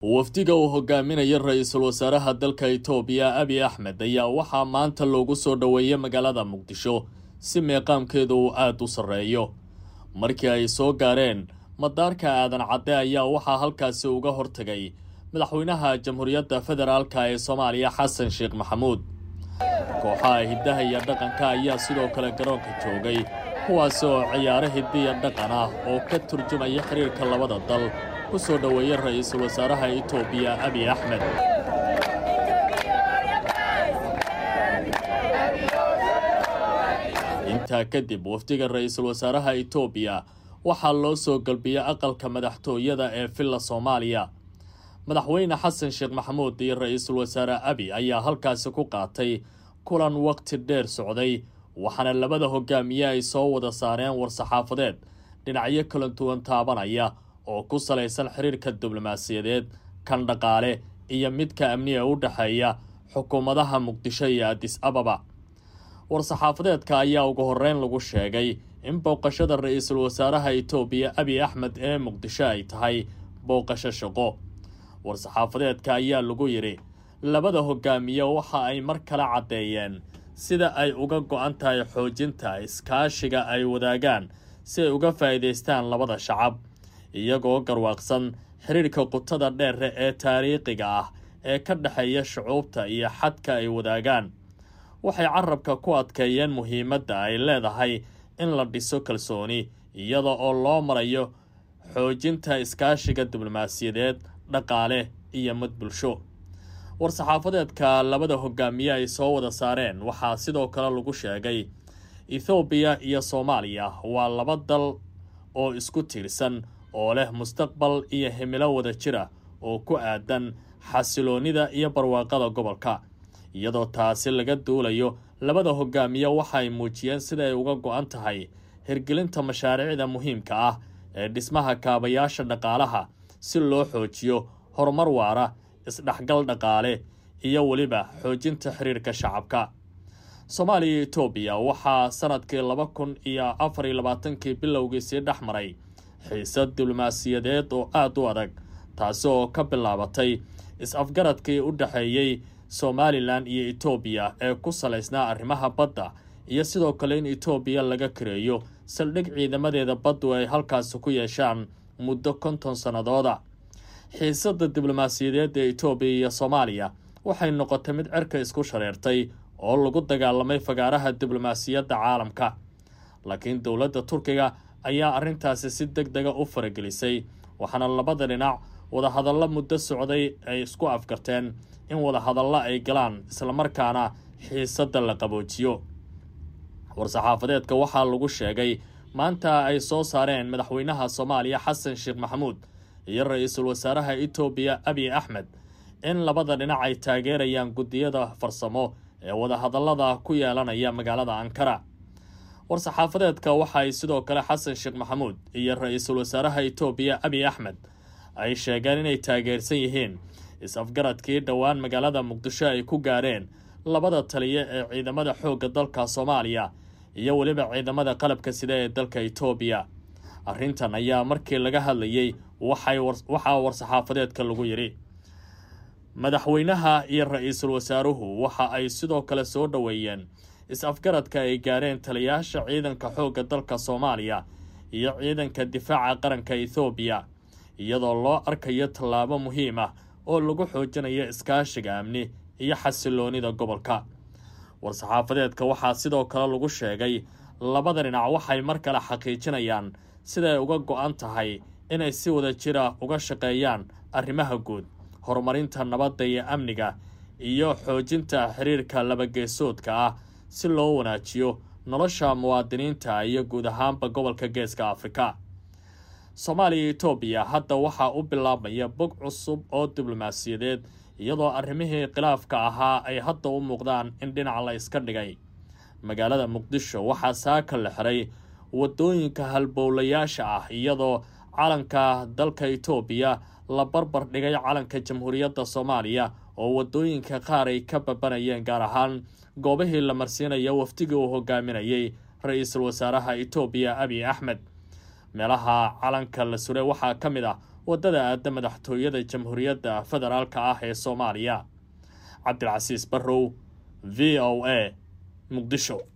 wafdiga uu hogaaminaya ra-iisul wasaaraha dalka itoobiya abiy axmed ayaa waxaa maanta loogu soo dhoweeyay magaalada muqdisho si meeqaamkeedu uu aada u sarreeyo markii ay soo gaareen madaarka aadan cadde ayaa waxaa halkaasi uga hortagay madaxweynaha jamhuuriyadda federaalka ee soomaaliya xasan sheekh maxamuud kooxaha hiddaha iyo dhaqanka ayaa sidoo kale garoonka joogay kuwaasi oo ciyaaro hiddiya dhaqan ah oo ka turjumaya xiriirka labada dal ku soo dhoweeya ra-iisul wasaaraha itoobiya abiy axmed intaa kadib wafdiga ra-iisul wasaaraha itoobiya waxaa loo soo galbiyey aqalka madaxtooyada ee villa soomaaliya madaxweyne xasan sheekh maxamuud iyo ra-iisul wasaare abi ayaa halkaasi ku qaatay kulan waqti dheer socday waxaana labada hogaamiye ay soo wada saareen war-saxaafadeed dhinacyo kala duwan taabanaya oo ku salaysan xiriirka diblomaasiyadeed kan dhaqaale iyo midka amniga u dhexeeya xukuumadaha muqdisho iyo adis ababa war-saxaafadeedka ayaa ugu horeyn lagu sheegay in booqashada ra-iisul wasaaraha itoobiya abiy axmed ee muqdisho ay tahay booqasho shaqo war-saxaafadeedka ayaa lagu yidhi labada hogaamiye waxa ay mar kale caddeeyeen sida ay uga go-an tahay xoojinta iskaashiga ay wadaagaan si ay uga faa'iidaystaan labada shacab iyagoo garwaaqsan xiriirka qutada dheere ee taariikhiga ah ee ka dhexeeya shucuubta iyo xadka ay wadaagaan waxay carabka ku adkeeyeen muhiimadda ay leedahay in la dhiso kalsooni iyada oo loo marayo xoojinta iskaashiga diblomaasiyadeed dhaqaale iyo mid bulsho war-saxaafadeedka labada hogaamiye ay soo wada saareen waxaa sidoo kale lagu sheegay ethoobiya iyo soomaaliya waa laba dal oo isku tiirsan oo leh mustaqbal iyo himilo wada jira oo ku aadan xasiloonnida iyo barwaaqada gobolka iyadoo taasi laga duulayo labada hogaamiye waxaay muujiyeen sida ay uga go-an tahay hirgelinta mashaariicda muhiimka ah ee dhismaha kaabayaasha dhaqaalaha si loo xoojiyo horumar waara isdhexgal dhaqaale iyo weliba xoojinta xiriirka shacabka soomaaliya iyo itoobiya waxaa sanadkii laba kun iyo afar iyo labaatankii bilowgiisii dhex maray xiisad diblomaasiyadeed oo aada u adag taasi oo ka bilaabatay is-afgaradkii u dhexeeyey somalilan iyo itoobiya ee ku salaysnaa arrimaha badda iyo sidoo kale in itoobiya laga kareeyo saldhig ciidamadeeda baddu ay halkaasi ku yeeshaan muddo konton sannadooda xiisadda diblomaasiyadeed ee itoobiya iyo soomaaliya waxay noqotay mid cerka isku shareertay oo lagu dagaalamay fagaaraha diblomaasiyadda caalamka laakiin dowladda turkiga ayaa arrintaasi si deg dega u faragelisay waxaana labada dhinac wadahadallo muddo socday ay isku afgarteen in wadahadallo ay galaan islamarkaana xiisadda la qaboojiyo war-saxaafadeedka waxaa lagu sheegay maanta ay soo saareen madaxweynaha soomaaliya xasan sheekh maxamuud iyo ra-iisul wasaaraha itoobiya abiy axmed in labada dhinac ay taageerayaan guddiyada farsamo ee wadahadallada ku yeelanaya magaalada ankara war-saxaafadeedka waxa ay sidoo kale xasan sheekh maxamuud iyo ra-iisul wasaaraha itoobiya abiy axmed ay sheegeen inay taageersan yihiin is-afgaradkii dhowaan magaalada muqdisho ay ku gaareen labada taliya ee ciidamada xoogga dalka soomaaliya iyo weliba ciidamada qalabka sida ee dalka itoobiya arrintan ayaa markii laga hadlayey waxaa war-saxaafadeedka lagu yidhi madaxweynaha iyo ra-iisul wasaaruhu waxa ay sidoo kale soo dhoweeyeen is-afgaradka ay gaareen taliyayaasha ciidanka xoogga dalka soomaaliya iyo ciidanka difaaca qaranka ethoobiya iyadoo loo arkayo tallaabo muhiim ah oo lagu xoojinayo iskaashiga amni iyo xasiloonida gobolka war-saxaafadeedka waxaa sidoo kale lagu sheegay labada dhinac waxay mar kale xaqiijinayaan siday uga go-an tahay inay si wada jira uga shaqeeyaan arrimaha guud horumarinta nabadda iyo amniga iyo xoojinta xiriirka labageesoodka ah si loo wanaajiyo nolosha muwaadiniinta iyo guud ahaanba gobolka geeska afrika soomaaliya iyo itoobiya hadda waxaa u bilaabmaya bog cusub oo diblomaasiyadeed iyadoo arrimihii khilaafka ahaa ay hadda u muuqdaan in dhinac la iska dhigay magaalada muqdisho waxaa saaka la xiray wadooyinka halbowlayaasha ah iyadoo calanka dalka itoobiya la barbar dhigay calanka jamhuuriyadda soomaaliya oo wadooyinka qaar ay ka babanayeen gaar ahaan goobihii la marsiinayo wafdigii uu hogaaminayay ra-iisul wasaaraha itoobiya abiy axmed meelaha calanka la suray waxaa ka mid ah waddada aadda madaxtooyada jamhuuriyadda federaalka ah ee soomaaliya cabdilcasiis barrow v o a muqdisho